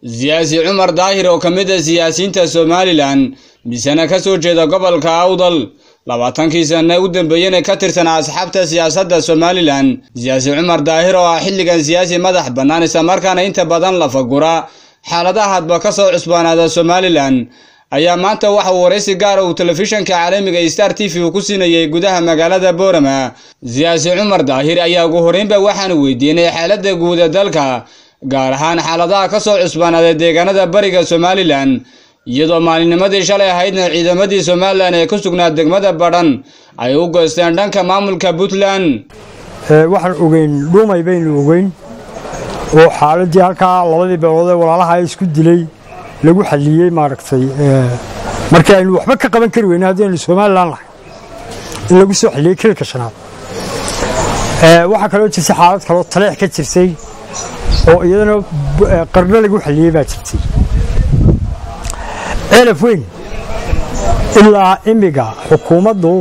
siyaasi cumar daahir oo ka mid a siyaasiyiinta somalilan misena ka soo jeeda gobolka awdal labaatankii sanna u dambeeyena ka tirsanaa asxaabta siyaasadda somalilan siyaasi cumar daahir oo ah xilligan siyaasi madax bannaan islamarkaana inta badan la fagura xaaladaha hadba ka soo cusbaanaada somalilan ayaa maanta waxa uu waraysi gaara uu telefishanka caalamiga star t v uu ku siinayay gudaha magaalada boorama siyaasi cumar daahir ayaa ugu horreynba waxaanu weydiinay xaaladda guud ee dalka gaar ahaan xaaladaha ka soo cusbaanaaday deegaanada bariga somalilan iyadoo maalinnimadii shalay ahaydna ciidamadii somalilan ee ku sugnaa degmada badhan ay u goysteen dhanka maamulka puntland waxaan ogeyn dhumay baynu ogeyn oo xaaladii halkaa labadii beelood ee walaalaha isku dilay lagu xalliyey maaragtay markii aynu waxba ka qaban kari weyne haddii aynu somalilan lahay in lagu soo xalliyey kilka shanaad waxaa kaloo jirtay xaalad kaloo taleex ka jirtay oo iyadana qarno lagu xalliyey baa jirtay ceelaf weyn ilaa imiga xukuumaddu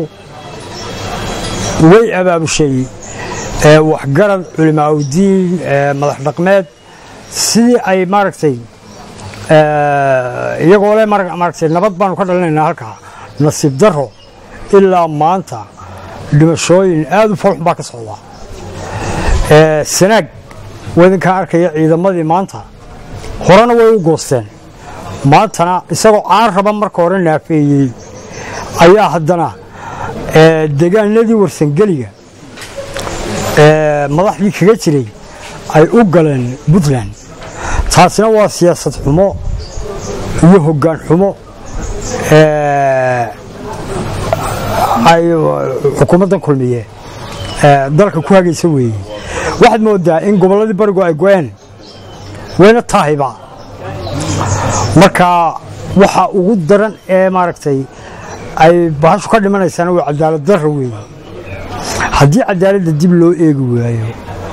way abaabushay waxgarad culimaa udiin madax dhaqmeed sidii ay maaragtay iyagoo le maaragtay nabad baanu ka dhalinaynaa halkaa nasiib daro ilaa maanta dhimashooyin aad u foolxun baa ka socdaa sanaag wadinkaa arkaya ciidamadii maanta horena way u goosteen maantana isagoo aan raba marka hore naafeeyey ayaa haddana degaanadii warsangeliga madaxdii kaga jiray ay u galeen puntland taasina waa siyaasad xumo iyo hoggaan xumo ay xukuumaddan kulmiye dalka ku hagaysa weeye waxaad moodaa in gobolladii barigu ay go-een wayna tahayba marka waxa ugu daran ee maaragtay ay bahashu ka dhimanaysaana waa cadaalad darro weeye haddii cadaaladda dib loo eegi waayo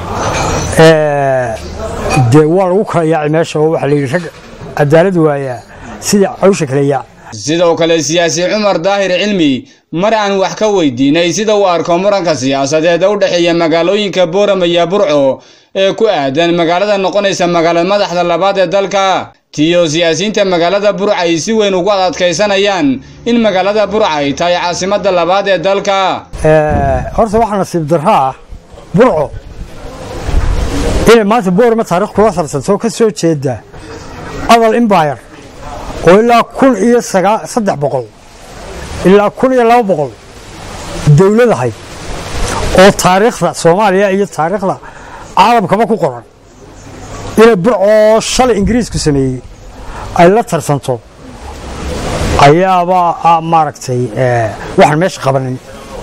dee waa lagu kala yaaci meesha oo waxaa layidhi rag cadaalad waayaa sidii cawsha kala yaac sidoo kale siyaasi cumar daahir cilmi mar aan wax ka weydiinay sida uu arko muranka siyaasadeed u dhexeeya magaalooyinka boorama iyo burco ee ku aadan magaalada noqonaysa magaalada madaxda labaad ee dalka tiyo siyaasiyiinta magaalada burca ay si weyn ugu adadkaysanayaan in magaalada burca ay tahay caasimadda labaad ee dalka horta waxaa nasiib darro ah burco inay maanta boorama taarikh kula sarsanto ka soo jeeda adal imbayar oo ilaa kun iyo saddex boqol ilaa kun iyo laba boqol dowlad ahayd oo taariikhda soomaaliya iyo taariikhda caalamkaba ku qoran inay burcoo shalay ingiriisku sameeyey ay la tarsanto ayaaba maaragtay waxaan meesha qabanin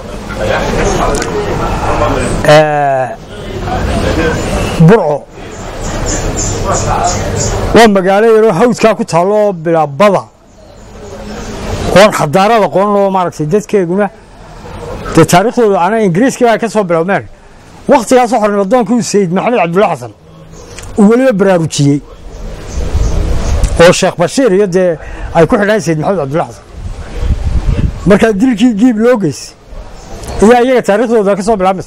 burco waa magaalo yaroo hawdkaa ku taallo bilaabada oon xadaarada qoran oo maaragtay dadkeeguna dee taariikhdooda ana ingiriiskii baa ka soo bilowmeen wakhtigaasoo xornimadoonkii sayid maxamed cabdulla xasan uu weliba baraarujiyey oo sheekh bashiir iyo dee ay ku xidhaan sayid maxamed cabdulla xasan markaa dilkii giib loo geysay ayaa iyaga taariikhdooda ka soo bilaabmaysa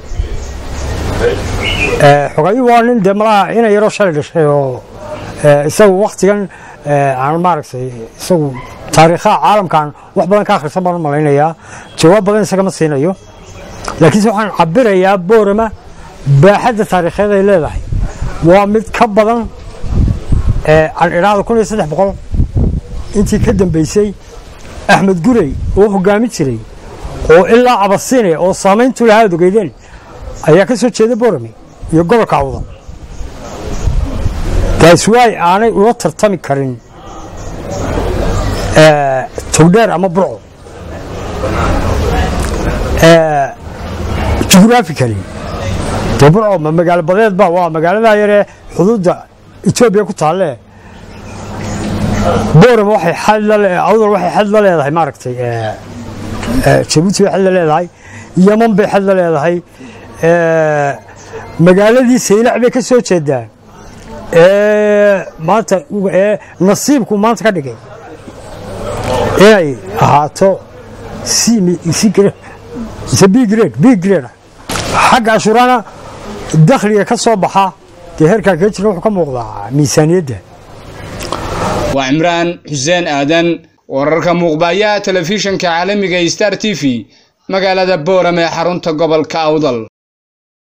xogayu waa nin dee malaha ina yaroo shalay dhashay oo isagu wakhtigan aan maaragtay isagu taariikhaha caalamkan wax badan ka akhrisan baan u malaynayaa jawaab badan isaga ma siinayo laakiinse waxaan cabirayaa boorama baaxadda taariikheed ay leedahay waa mid ka badan aan idhaahda kun iyo saddex boqol intii ka dambeysay axmed gurey oo hogaamin jiray oo ilaa cabasiine oo saamayntu lahaa ad ogeydeen ayaa ka soo jeeda boorame iyo gobolka awdan gaaswaay aanay ula tartami karin togdheer ama burco jugraafically dee burco ma magaalo badeedba waa magaaladaa yaree xuduudda etoobiya ku taalle boorama waxay awdal waxay xad la leedahay maaragtay jabuuti bay xad la leedahay yaman bay xad la leedahay magaaladii saylac bay ka soo jeedaan maanta nasiibku maanta ka dhigay inay ahaato bgrade bgrade xagga cashuurana dakhliga ka soo baxa dee heerkaa kaga jirna wuxuu ka muuqdaa miisaaniyadda waa cimraan xuseen aadan wararka muuqbaayaha telefishinka caalamiga star t v magaalada boorame ee xarunta gobolka awdal